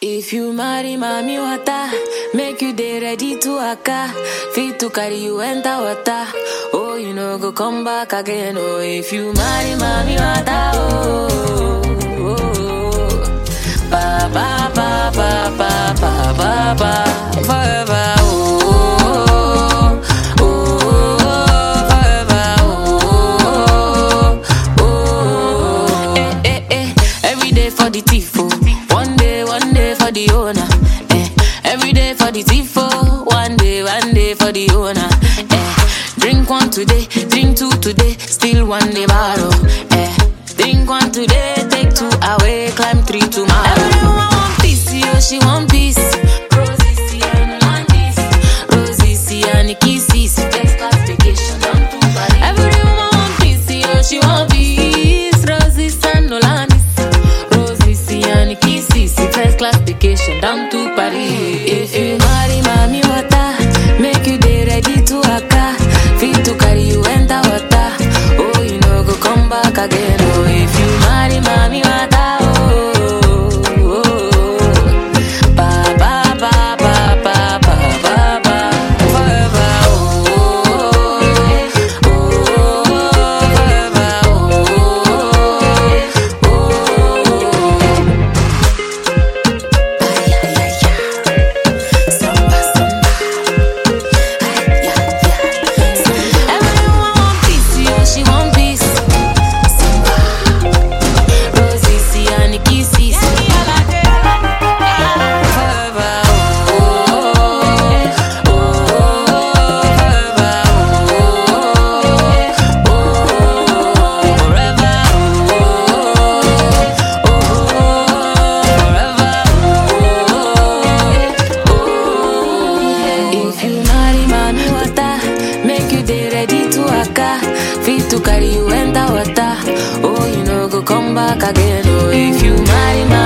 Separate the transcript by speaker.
Speaker 1: If you marry mommy water, make you dey ready to waka. Fit to carry you enter water. Oh, you know go come back again. Oh, if you marry mommy water, oh, oh, oh. ba ba ba ba ba ba ba ba forever. Oh, oh, oh, forever. Oh, oh, eh, eh, eh. Every day for the thief, oh. One day, one day for the owner. Eh. Every day for the thief, oh. One day, one day for the owner. Eh. Drink one today, drink two today, still one day borrow. Eh. Drink one today, take two away, climb three tomorrow. Every woman want peace, yo, she want peace. Rosie, see, and want this. Rosie, see, and kisses. Just class vacation, down to Paris. Every woman want peace, yo, she want peace. Rosie, and Nolandis. Rosie, see, and kisses. First class vacation, down to Paris. If you marry mommy water, make you dey ready to waka. Fit to carry you enter water. Oh, you know go come back again. Oh, if you marry mommy water, oh, oh, oh. ba ba ba ba ba ba ba ba forever. Oh, oh, oh, forever. Oh, oh, oh. Ay, ay, ay, ay. Samba, samba. Ay, ay, ay. Everyone want peace, yo, she want peace. Samba. Rosie, see, and kisses. Forever, oh, oh, oh, forever, oh, oh, forever, oh, oh, forever, If you marry mommy water, make you dey ready to waka. Fit to carry you enter water. Oh, you know go come back again. Oh, if you marry mommy